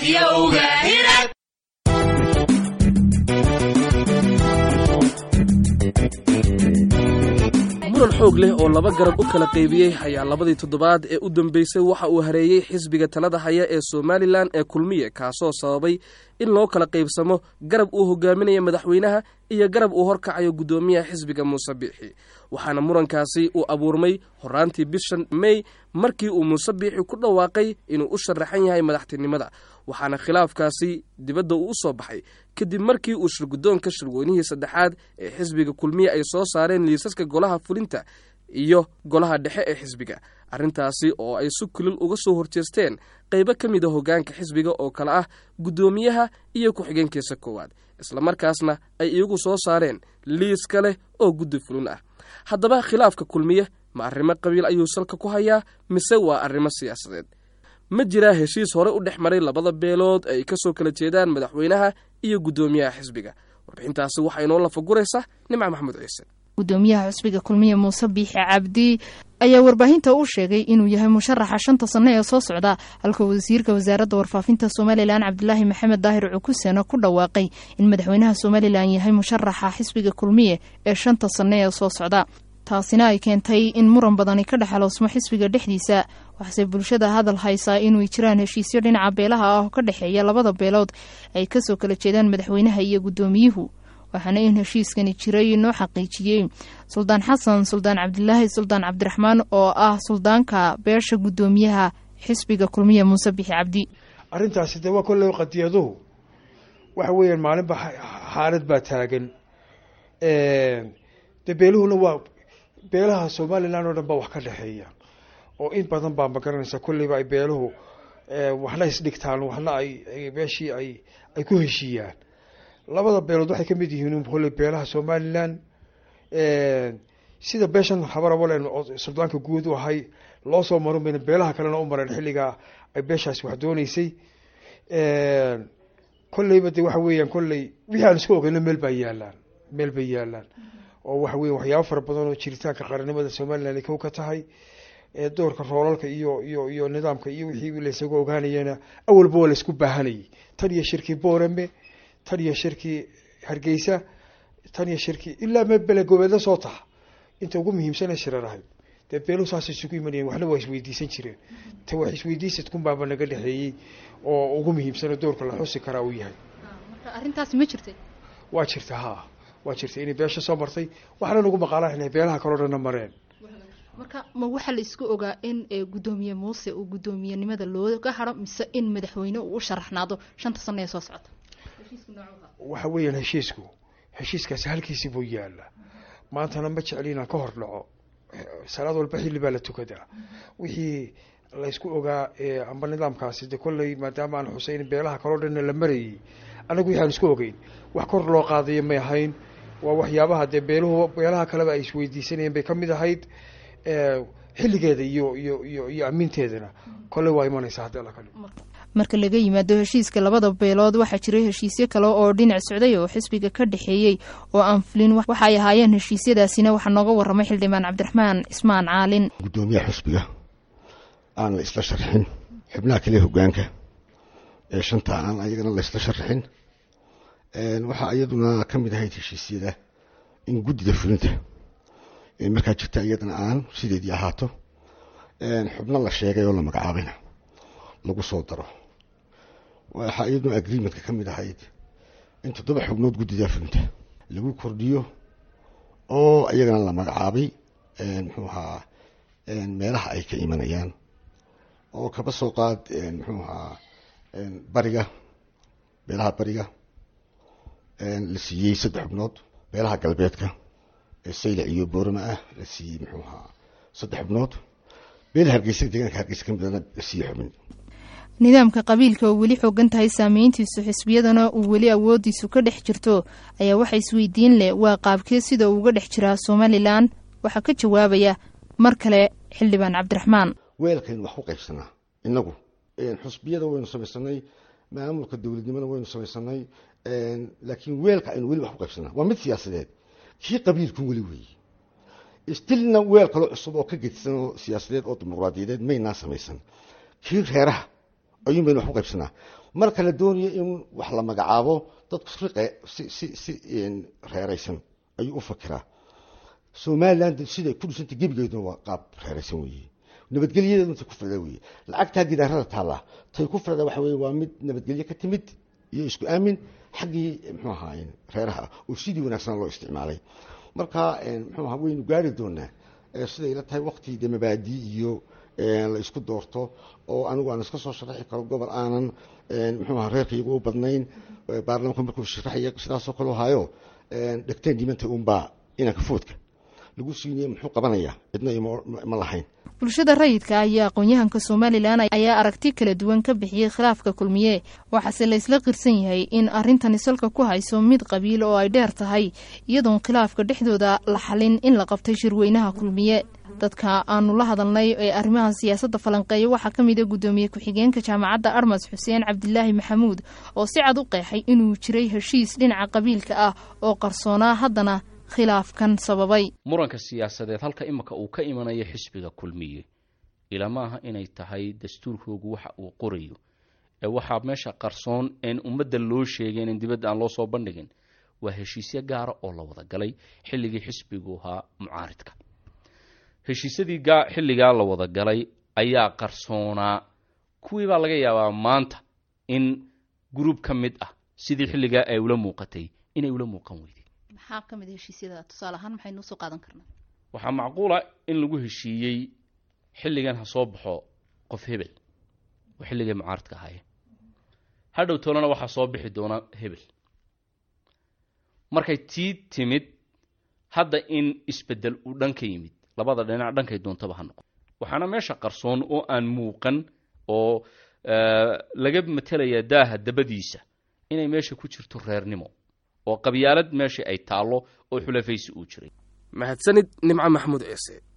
muran xoog leh oo laba garab u kala qaybiyey ayaa labadii toddobaad ee u dambeysay waxa uu hareeyey xisbiga talada haya ee somalilan ee kulmiye kaasoo sababay in loo kala qaybsamo garab uu hogaaminaya madaxweynaha iyo garab uu horkacayo guddoomiyaha xisbiga muuse biixi waxaana murankaasi uu abuurmay horaantii bishan mey markii uu muuse biixi ku dhawaaqay inuu u sharaxan yahay madaxtinimada waxaana khilaafkaasi dibadda uu u soo baxay kadib markii uu shirguddoonka shirweynihii saddexaad ee xisbiga kulmiye ay soo saareen liisaska golaha fulinta iyo golaha dhexe ee xisbiga arrintaasi oo ay si kulil uga soo horjeesteen qaybo ka mid a hoggaanka xisbiga oo kale ah guddoomiyaha iyo ku-xigeenkiisa koowaad islamarkaasna ay iyagu soo saareen liis kale oo guddi fulin ah haddaba khilaafka kulmiye ma arrimo qabiil ayuu salka ku hayaa mise waa arrimo siyaasadeed ma jiraa heshiis hore u dhex maray labada beelood ay ka soo kala jeedaan madaxweynaha iyo guddoomiyaha xisbiga warbixintaasi waxaa inoo lafaguraysa nimca maxamuud ciise gudoomiyaha xusbiga kulmiye muuse biixi cabdi ayaa warbaahinta u sheegay inuu yahay musharaxa shanta sanno ee soo socda halka wasiirka wasaaradda warfaafinta somalilan cabdilaahi maxamed daahir cukusena ku dhawaaqay in madaxweynaha somalilan yahay musharaxa xisbiga kulmiye ee shanta sanno ee soo socda taasina ay keentay in muran badani ka dhexaloosmo xisbiga dhexdiisa waxaase bulshada hadal haysaa inuu jiraan heshiisyo dhinaca beelaha ah oo ka dhexeeya labada beelood ay kasoo kala jeedaan madaxweynaha iyo guddoomiyuhu waxaana in heshiiskani jiray noo xaqiijiyey suldaan xasan suldaan cabdilaahi suldaan cabdiraxmaan oo ah suldaanka beesha guddoomiyaha xisbiga kulmiya muuse bixi cabdi arrintaasi dee waa kolley qadiyaduhu waxa weeyaan maalinba xaalad baa taagan dee beeluhuna waa beelaha somalilan oo dhan baa wax ka dhexeeya oo in badan baa magaranaysa kolleyba ay beeluhu waxna isdhigtaan waxna ay meeshii ay ay ku heshiiyaan labada beelood waxay kamid yihiin kolley beelaha somalilan sida beeshan habarabalen oo suldaanka guud u ahay loo soo marin bayna beelaha kalena u mareen xilligaa ay beeshaasi wax dooneysay kolleyba de waxa weeyaan kolley wixii aan isku ogeyno meel baa yaalaan meel bay yaalaan oo waxa weya waxyaabo fara badan oo jiritaanka qaranimada somalilan ay kow ka tahay doorka roolalka iyo iyo iyo nidaamka iyo wixii laysaga ogaanayana awalba waa laysku baahanayay tan iyo shirkii boorame tan iyo shirkii hargeysa tan iyo shirkii ilaa me belegobeedla soo taha inta ugu muhiimsana shirar ahayd dee beeluhu saas isugu imanayeen waxna waa isweydiisan jireen ta wax isweydiisadkunbaaba naga dhexeeyey oo ugu muhiimsana doorka la xusi karaa uu yahay marka arrintaasi ma jirtay waa jirta ha waa jirta inay beesha soo martay waxna nagu maqaalaan inay beelaha kaloo dhanna mareen marka ma waxaa la isku ogaa in guddoomiye muuse uu guddoomiyenimada looga haro mise in madaxweyne uu u sharaxnaado shanta sano ee soo socota waxa weeyaan heshiisku heshiiskaasi halkiisi buu yaala maantana ma jecli inaan ka hor dhaco salaad walba xilli baa la tukadaa wixii laysku ogaa amba nidaamkaasi de kolley maadaama aan xuseyn beelaha kaloo dhanna la marayay anagu wixi aan isku ogeyn wax kor loo qaadayo may ahayn waa waxyaabaha dee beeluhu beelaha kaleba ay isweydiisanayeen bay kamid ahayd xilligeeda iyo iyo iyo iyo amiinteedana kolley waa imanaysa haddii alla kale marka laga yimaado heshiiska labada beelood waxaa jiray heshiisyo kale oo dhinac socday oo xisbiga ka dhexeeyey oo aan fulin waxa ay ahaayeen heshiisyadaasina waxaa nooga waramay xildhibaan cabdiraxmaan cismaan caalin guddoomiyaha xisbiga aan la isla sharxin xubnaha kale hogaanka ee shanta aan ayagana la isla sharxin waxaa iyaduna ka mid ahayd heshiisyada in guddida fulinta markaa jirta iyadana aan sideedii ahaato xubno la sheegay oo la magacaabayna lagu soo daro waxaa iyaduna agreementka ka mid ahayd in toddoba xubnood guddida fulinta lagu kordhiyo oo iyagana la magacaabay muxuu ahaa meelaha ay ka imanayaan oo kaba soo qaad muxuu ahaa bariga beelaha bariga la siiyey saddex xubnood beelaha galbeedka ee saylac iyo boorama ah la siiyey muxuu ahaa saddex xubnood beelaha hargeysa deegaanka hargeysa ka midana la siiyey xubin nidaamka qabiilka oo weli xoogan tahay saameyntiisu xisbiyadana uu weli awoodiisu ka dhex jirto ayaa waxa isweydiin leh waa qaabkee sida uu uga dhex jiraa somalilan waxaa ka jawaabaya mar kale xildhibaan cabdiraxmaan weelkaynu wax ku qaybsanaa inagu xusbiyada waynu samaysanay maamulka dowladnimada waynu samaysanay laakiin weelka aynu weli wax ku qaybsanaa waa mid siyaasadeed kii qabiilku weli weeye stilna weel kaloo cusub oo ka gedsan oo siyaasadeed oo dimuqraadiyadeed maynaa samaysan kii reeraha ayuun baynu wax ku qaybsanaa marka la doonayo in wax la magacaabo dadku riqe si si si reeraysan ayuu u fakiraa somaliland siday ku dhisantay gebigeeduna waa qaab reeraysan weeye nabadgelyadeedu tay ku firda weye lacagtaa gidaarada taallaa tay ku firda waxa weye waa mid nabadgelye ka timid iyo isku aamin xaggii muxuu ahaa reeraha oo sidii wanaagsan loo isticmaalay marka muxuu ahaa waynu gaari doonaa siday ila tahay wakti de mabaadi iyo la isku doorto oo anigu aan iska soo sharaxi karo gobol aanan muxuu ahaa reerkayga u badnayn baarlamanka markuu sharaxaya sidaasoo kale hayo dhegteen dhimanta unbaa inanka foodka lagu siinaya muxuu qabanayaa cidna ma lahayn bulshada rayidka ayaa aqoon-yahanka somalilan ayaa aragti kala duwan ka bixiyey khilaafka kulmiye waxaase la isla qirsan yahay in arrintani salka ku hayso mid qabiil oo ay dheer tahay iyadoon khilaafka dhexdooda la xalin in la qabtay shirweynaha kulmiye dadka aanu la hadalnay ee arrimaha siyaasadda falanqeeya waxaa ka mid a guddoomiye ku-xigeenka jaamacadda armas xuseen cabdilaahi maxamuud oo si cad u qeexay inuu jiray heshiis dhinaca qabiilka ah oo qarsoonaa haddana khilaafkan sababay muranka siyaasadeed halka imika uu ka imanayo xisbiga kulmiye ilamaaha inay tahay dastuurkoogu waxa uu qorayo ee waxaa meesha qarsoon een ummadda loo sheegeen in dibadda aan loo soo bandhigin waa heshiisyo gaara oo la wada galay xilligii xisbigu ahaa mucaaridka heshiisyadii xilligaa la wada galay ayaa qarsoonaa kuwii baa laga yaabaa maanta in gruub ka mid ah sidii xilligaa ay ula muuqatay inay ula muuqan weyday maxaa ka mid heshiisyada tusaale ahaan maxaynu usoo qaadan karnaa waxaa macquula in lagu heshiiyey xilligan ha soo baxo qof hebel oo xilligay mucaaradka ahaye hadhow toolana waxaa soo bixi doona hebel markay tii timid hadda in isbedel uu dhan ka yimid labada dhinac dhankay doontaba ha noqon waxaana meesha qarsoon oo aan muuqan oo laga matelayaa daaha dabadiisa inay meesha ku jirto reernimo oo qabyaalad meesha ay taallo oo xulafaysi uu jiray mahadsanid nimco maxamuud ciise